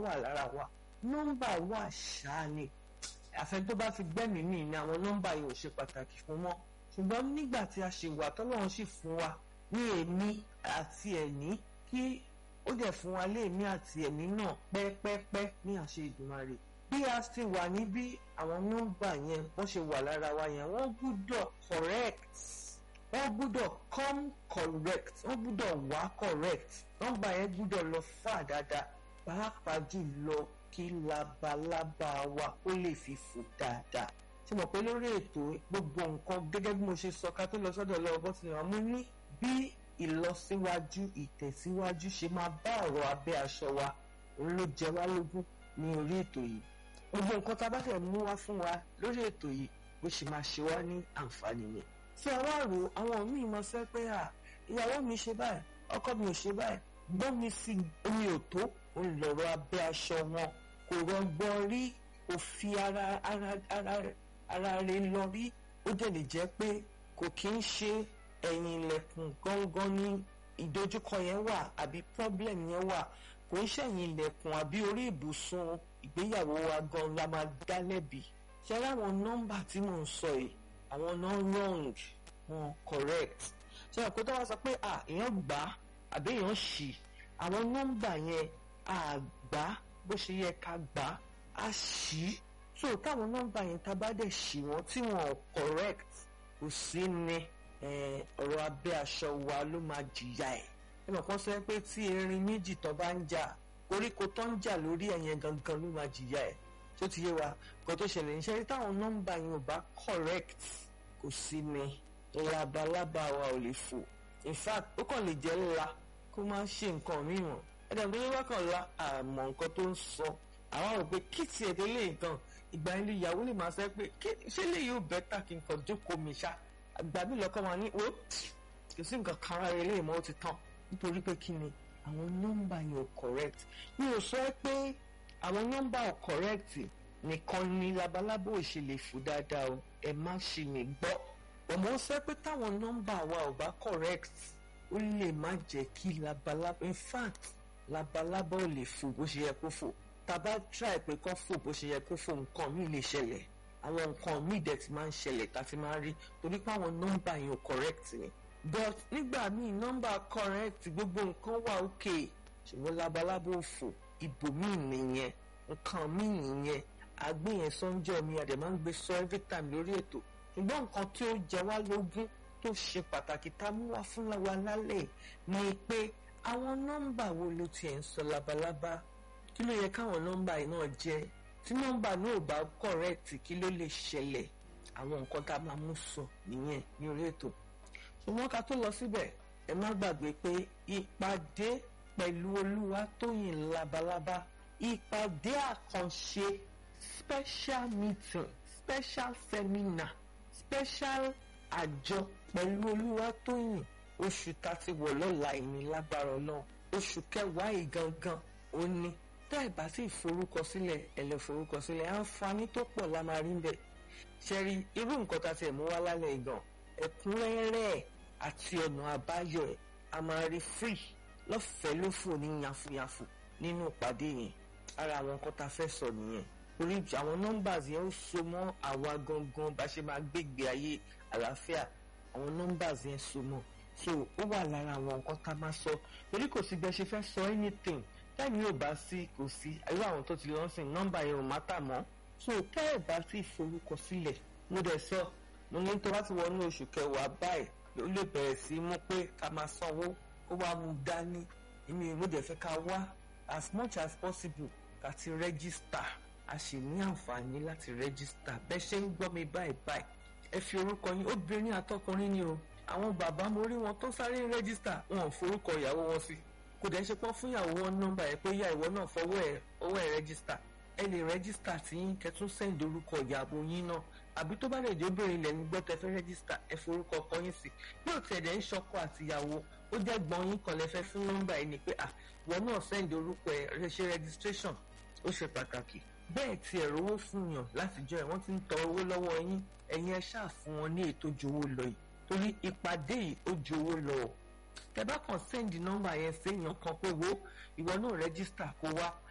wà lára wa nọ́mbà wà ṣáá ni àfẹn tó bá fi gbẹ́mìí mì ní àwọn nọ́mbà yìí ò ṣe pàtàkì fún wọn ṣùgbọ́n nígbà tí a ṣe wà tọ́lọ́run sì fún wa ní èmi àti ẹ̀ní kí ó dẹ̀ fún wa léèmí àti ẹ̀mí náà pẹ́pẹ́pẹ́ ní àṣẹ Ìdùmarè bí a ti wà níbí àwọn nọ́mbà yẹn wọ́n ṣe wà lára wa yẹn wọ́n gbúdọ̀ correct wọ́n gbúdọ̀ come correct wọ́n gbúdọ̀ wá correct nọ́mbà yẹn gbúdọ̀ lọ fà dáadáa pàápàá jùlọ kí labalábá wa ó lè fi fò dáadáa ṣe mọ̀ pé lórí ètò gbogbo nǹkan gẹ́gẹ́ bí mo ṣe sọ ká tó lọ sọ́dọ̀ lọ́wọ́ bó ti ràn mú ní bí ìlọsíwájú ìtẹ̀síwájú ṣe máa bá ọ̀rọ̀ abẹ́ aṣọ wa òun ló jẹ wá lógún ní orí ètò yìí gbogbo nǹkan tá a bá fẹ́ mú wá fún wa lórí ètò yìí bó ṣe máa ṣe wá ní àǹfààní ni. tí a wá rò àwọn míì mọ sẹ́ pé à ìyàwó mi ṣe báyìí ọkọ mi ò ṣe báyìí gbọ́n mi sí omi ò tó òun lọ̀rọ̀ abẹ́ aṣọ wọn kò rọgbọ́n rí kò fi ara ara ara ara rẹ̀ lọ rí ó dẹ̀ lè jẹ́ pé kò kí ń ṣe ẹ̀yìn ilẹ̀kùn gángan ní ìdojúkọ yẹn wà àbí problem yẹn wà kò ń ṣẹ̀yìn ilẹ̀kùn àbí orí ìbùsùn ìgbéyàwó wa gan la máa dá lẹ́bi ṣe láwọn nọ́mbà tí mò ń sọ yìí àwọn náà wrong wọn correct ṣe àpò tó wá sọ pé à èèyàn gbà á àbí èèyàn ṣì àwọn nọ́mbà yẹn à gbà á bó ṣe yẹ ká gbà á á ṣì so táwọn nọ́mbà yẹn tá a bá dẹ̀ ṣì wọ́n tí wọn ò correct kò sí ni ọ̀rọ̀ abẹ́ aṣọ wa ló máa jìyà ẹ̀ ẹ mọ̀ kán sọ pé tí erin méjì tó bá ń jà koríko tó ń jà lórí ẹ̀yẹn gangan ló máa jìyà ẹ̀ tó ti yé wa kò tó ṣẹlẹ̀ ní sẹ́rí táwọn nọ́mbà yẹn ò bá correct kò sí ni labalábá wa ò lè fò in fact ó kàn lè jẹ́ ńlá kó má ṣe nǹkan mìíràn ẹ̀dá tó yẹ wá kàn la àmọ́ nǹkan tó ń sọ àwọn rò pé kí tiẹ̀ délé nǹkan ìgbà ilé ìyàwó lè máa sọ pé ṣé lè yóò bẹ́tà kí n kàn jókòó mi ṣá àgbà mi lọ́kọ́ máa ní o kò sí nǹkan kan ara ilé ìmọ̀ ó ti tán nítorí pé kí ni àwọn nọ́mbà yẹn ò correct mi ò sọ pé àwọn nọ́mbà ò correct nìkan ni labalábó ò ṣe lè fò dáadáa o ẹ má ṣì mí gbọ́ ọmọ sọ pé táwọn nọ́mbà wa ò bá correct ó lè má jẹ́ kí labalábó in fact labalábó ò lè fò bó ṣe yẹ kó fò tàbá try pé kó fò bó ṣe yẹ kó fò nǹkan míì lè ṣẹlẹ̀ àwọn nǹkan míì dẹ̀ ti máa ń ṣẹlẹ̀ tá a ti máa ń rí torí pé àwọn nọ́mbà yẹn ò correct ni but nígbà míì nọ́mbà correct gbogbo nǹkan wà okay ṣùgbọ́n labalábó fò ibòmíì nìyẹn nǹkan míì nìyẹn àgbéyẹn sọ́njọ́ mi àdè máa ń gbé sọ every time lórí ètò ṣùgbọ́n nǹkan tí ó jẹ wá lógún tó ṣe pàtàkì tá a mú wá fún wa lálẹ́ ni pé àwọn nọ́mbà wo ló tiẹ̀ ń sọ labalábá kí ló yẹ káwọn nọ́mbà yìí náà jẹ́ tí nọ́mbà náà ò bá correct kí ló lè ṣẹlẹ̀ àwọn nǹkan tá a máa mú sọ nìyẹn ní orí ètò ṣùgbọ́n ká tó lọ síbẹ̀ ẹ má gbàgbé pé ìpàdé pẹ̀lú Olúwatóyìn Labalábá ìpàdé àkànṣe special meeting special seminar special àjọ pẹ̀lú Olúwatóyìn oṣù tá a ti wọ̀ lọ́la ìní lágbára náà oṣù kẹwàá yìí gangan ó ní tá ẹ bá sì forúkọsílẹ̀ ẹ lè forúkọsílẹ̀ àǹfààní tó pọ̀ la máa rí ń bẹ̀ ṣẹ́rí irú nǹkan tá a ti ẹ̀ mú wá lálẹ́ ìgàn ẹ̀kúnrẹ́rẹ́ àti ọ̀nà àbáyọ ẹ̀ a máa rí free lọ́fẹ̀ẹ́ ló fò ní yàfùyàfù nínú ìpàdé yẹn ara àwọn nǹkan tá a fẹ́ sọ nìyẹn orí àwọn numbers yẹn ó so mọ́ àwa gangan bá ṣe máa gbégbé ayé àlàáfíà àwọn numbers yẹn so mọ́ so ó wà lára àwọn nǹkan tá a máa sọ torí kò sí bẹ́ẹ̀ ṣe fẹ́ sọ anything táìmì ò bá sí kò sí irú àwọn tó ti lọ sìn nọ́mbà yẹn ò má tà mọ́ so tẹ́ ẹ̀ bá sì forúkọ sílẹ̀ mo dẹ̀ sọ mo ní tó bá ti wọnú oṣù kẹwàá báyìí ó lè bẹ̀rẹ̀ sí mú pé ká máa sanwó kó wá mú dání èmi mo dẹ̀ fẹ́ ká wá as much as possible ká ti rẹ́gísítà a sì ní àǹfààní láti rẹ́gísítà bẹ́ẹ̀ ṣe ń gbọ́ mi báyìí báyìí ẹ fi orúkọ yín obìnrin àtọkùnrin ni o àwọn bàbá mo rí wọn tó sáré rẹ́gísítà wọn ò forúkọ ìyàwó wọn sí kò dẹ̀ ṣe pọ́n fún ìyàwó wọn nọ́mbà ẹ̀ pé ìyá ìwọ náà fọwọ́ ẹ̀ ọwọ́ ẹ̀ rẹ́gísítà ẹ lè rẹ́gísítà tí yín kẹtún sẹ́ǹdì orúkọ ìyàwó yín náà àbí tó bá lè jẹ́ obìnrin ilẹ̀ ń gbọ́ tẹ fẹ́ rẹ́gísítà ẹ forúkọ ọkọ yín sí yóò tẹ̀ dẹ̀ ń ṣọkọ àtìyàwó ó jẹ́ gbọ́n yín kan lẹ fẹ́ fún nọ́mbà ẹ̀ ni pé à ìwọ náà sẹ́ǹdì orúkọ ẹ̀ ṣe registration ó ṣe pàtàkì bẹ́ẹ̀ tí ẹ̀ rówó fún yàn látijọ́ ẹ̀ wọ́n ti ń tọ owó lọ́wọ́ yín ẹ̀yin ẹ ṣáà fún wọn ní ètò jowó lọ yìí torí ìpàdé yìí ó jowó lọ tẹ bá kàn sẹ́ndì nọ́mbà yẹn séèyàn kan pé wo ìwọ náà rẹ́gísítà kó wá